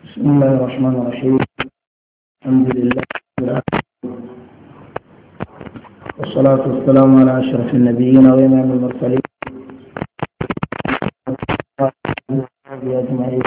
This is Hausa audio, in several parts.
بسم الله الرحمن الرحيم الحمد لله رب العالمين والصلاة والسلام على أشرف النبيين وإمام المرسلين أجمعين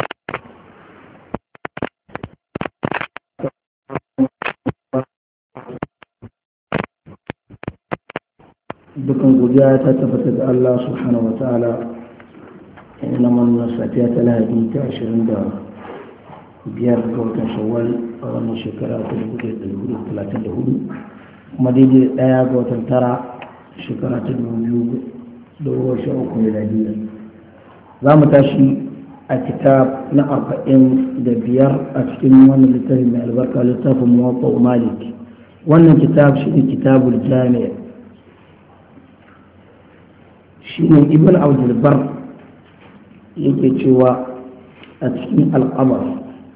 dukkan godiya ta tabbata ga Allah subhanahu wa ta'ala ina wannan safiya ta lahadi ta ashirin da biyar ga watan shawwal a wannan shekara ta dubu ɗaya da dubu talatin da hudu kuma daidai ɗaya ga watan tara shekara ta dubu biyu da goma sha uku miladiyya za mu tashi a kitab na arba'in da biyar a cikin wannan littafin mai albarka littafin muwatta malik wannan kitab shi ne kitabul jami'a shi ne ibn abdulbar yake cewa a cikin al'amar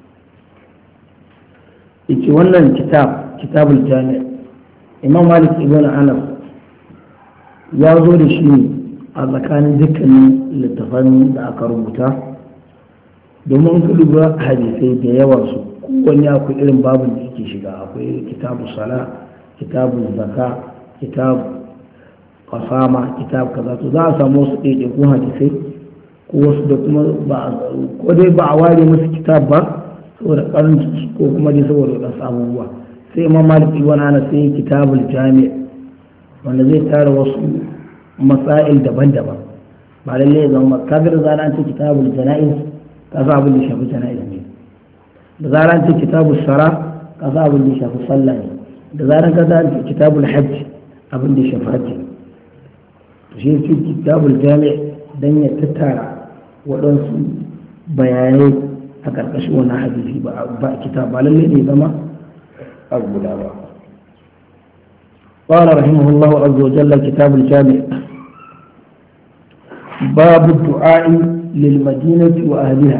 yake wannan kitab kitabul jami'a imam malik ibn anas ya zo da shi ne a tsakanin dukkanin littafan da aka rubuta domin ka lura hadisai da yawan su kowanne akwai irin babin da yake shiga akwai kitabu sala kitabu zaka kitabu fasama kitab kaza to za a samu wasu ɗaiɗaikun hadisai ko wasu da kuma ba ko dai ba a ware musu kitab ba saboda karanci ko kuma dai saboda wadansu abubuwa sai imam malik ibn ana sai kitabul jami' wanda zai tara wasu masail daban-daban ba lalle ya zama kaga da zaran ce kitabul jana'iz ka sa abin da shafi jana'iz ne da zaran ce kitabul sara ka sa abin da shafi sallah ne da zaran ka sa kitabul hajj abin da shafi hajji ne shi fi kitabul jami dan ya tattara waɗansu bayanai a ƙarƙashin wani hadisi ba kitab ba lalle ne zama a guda ba قال رحمه الله عز وجل كتاب الجامع باب الدعاء للمدينة وأهلها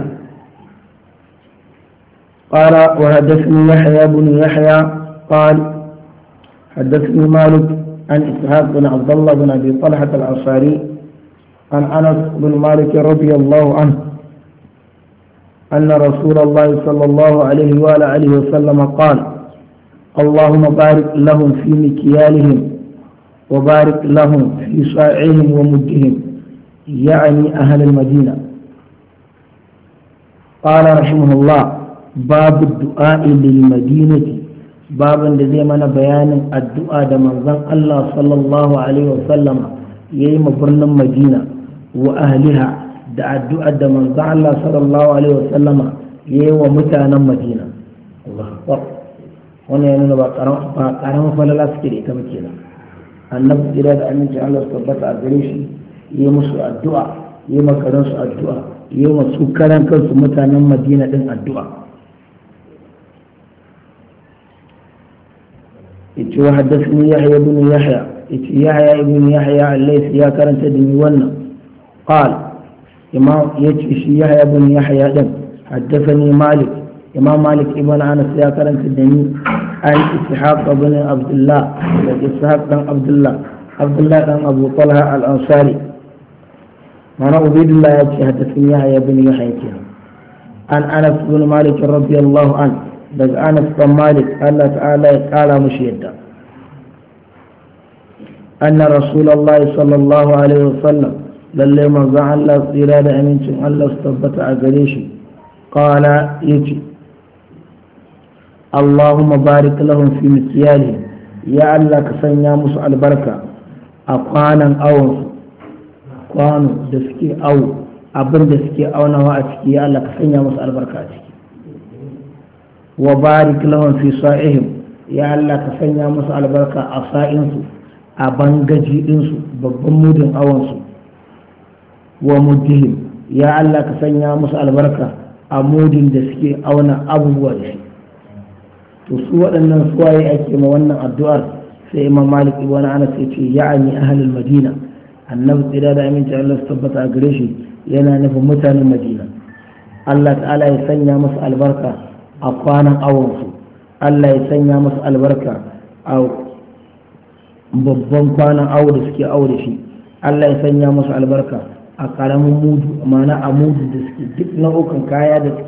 قال وحدثني يحيى بن يحيى قال حدثني مالك عن إسحاق بن عبد الله بن أبي طلحة الأنصاري عن أنس بن مالك رضي الله عنه أن رسول الله صلى الله عليه وآله وسلم قال اللهم بارك لهم في مكيالهم وبارك لهم في صاعهم ومدهم يعني أهل المدينة قال رحمه الله باب الدعاء للمدينة babin da zai mana bayanin addu'a da manzon Allah sallallahu Alaihi wasallama ya yi birnin Madina wa ahliha da addu'a da manzon Allah sallallahu Alaihi wasallama ya yi wa mutanen Madina. Wani ya nuna ba ƙaramin falala suke da ita ba kenan. Annabi tsira da aminci Allah su tabbata a gare shi ya yi musu addu'a ya yi makaransu addu'a ya yi masu karan kansu mutanen Madina din addu'a. yace wa haddathani yahya ibn yahya yace yahya ibn yahya al-laythi ya karanta da ni wannan qal imam yace shi yahya ibn yahya din haddathani malik imam malik ibn anas ya karanta da ni an ishaq ibn abdullah da ishaq dan abdullah abdullah dan abu talha al-ansari mana ubaidullah ya ce haddathani yahya ibn yahya kenan an anas ibn malik radiyallahu anhu daga anas dan malik Allah ta'ala ya kara mushi yadda anna rasulullahi sallallahu alaihi wasallam lalle manzon Allah tsira da amincin Allah su tabbata a gare shi qala yace Allahumma barik lahum fi mikyali ya Allah ka sanya musu albarka a kwanan awon kwano da suke awo abin da suke aunawa a ciki ya Allah ka sanya musu albarka a ciki wa barik lahum fi sa'ihim ya Allah ka sanya musu albarka a sa'insu a bangaji ɗinsu babban mudin awansu wa muddihim ya Allah ka sanya musu albarka a mudin da suke auna abubuwa da shi to su waɗannan suwaye ake ma wannan addu'ar sai imam malik ibn anas ya ce ya'ani ahlul madina annabi tsira da aminci Allah su tabbata a gare shi yana nufin mutanen madina Allah ta'ala ya sanya musu albarka a kwanan awonsu Allah ya sanya musu albarka a babban kwanan awo da suke awo da shi Allah ya sanya musu albarka a karamin mudu ma'ana a mudu da suke duk nau'ukan kaya da suke